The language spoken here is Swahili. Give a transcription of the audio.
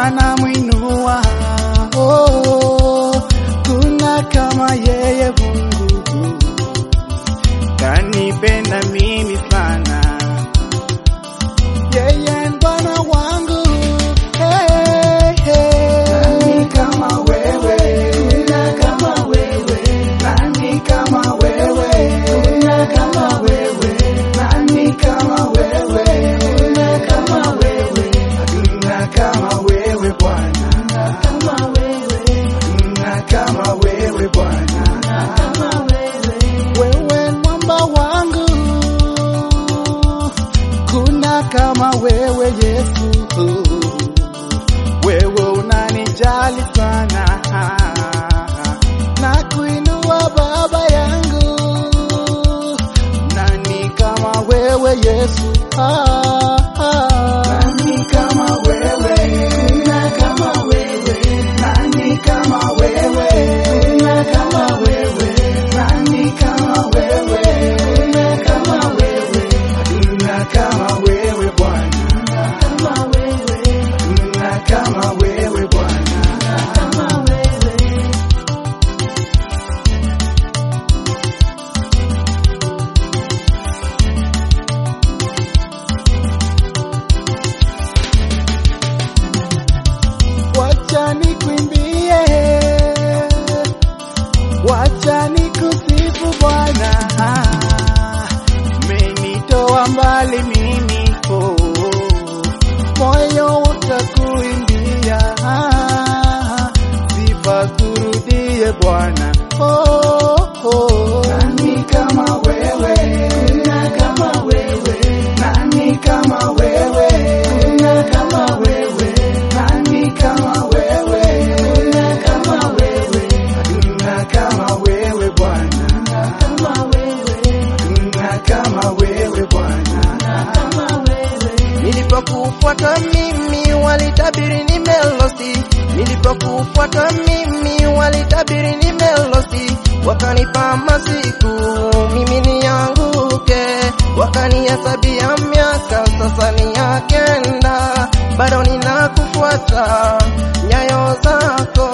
Bwana mwinua, oh, kuna kama yeye Mungu kanipenda mimi sana, yeye Bwana wangu hey, hey. Nani kama wewe? Kuna kama wewe? Nani kama wewe? Kuna kama wewe? Nani kama wewe? Kuna kama wewe? Hakuna kama wewe Bwana, Kama wewe? hakuna kama wewe Bwana, Kama wewe? wewe mwamba wangu, kuna kama wewe Yesu, wewe unanijali sana na kuinua baba yangu, nani kama wewe Yesu ah, ah. Nani kama wewe? Kuna kama wewe? Nani kama wewe? Kuna kama wewe? Nani kama wewe? Kuna kama wewe? Hakuna kama wewe Bwana, Kama wewe? hakuna kama wewe Bwana. Kama wewe? Wacha nikwimbie, wacha nikusifu Bwana, menitoa mbali mimi, oh, moyo utakuimbia, sifa kurudie Bwana, oh, oh. Nani kama wewe? Kuna kama wewe? Nani kama wewe? Kuna kama wewe? Nani kama wewe? Kuna kama wewe? Hakuna kama wewe Bwana, Kama wewe? hakuna kama wewe Bwana. Kama wewe? Nilipokufuata mimi walitabiri nimelosi, nilipokufuata mimi walitabiri nimelosi, wakanipa masiku mimi nianguke, wakanihesabia miaka sasa ni ya kenda, bado ninakufuata nyayo zako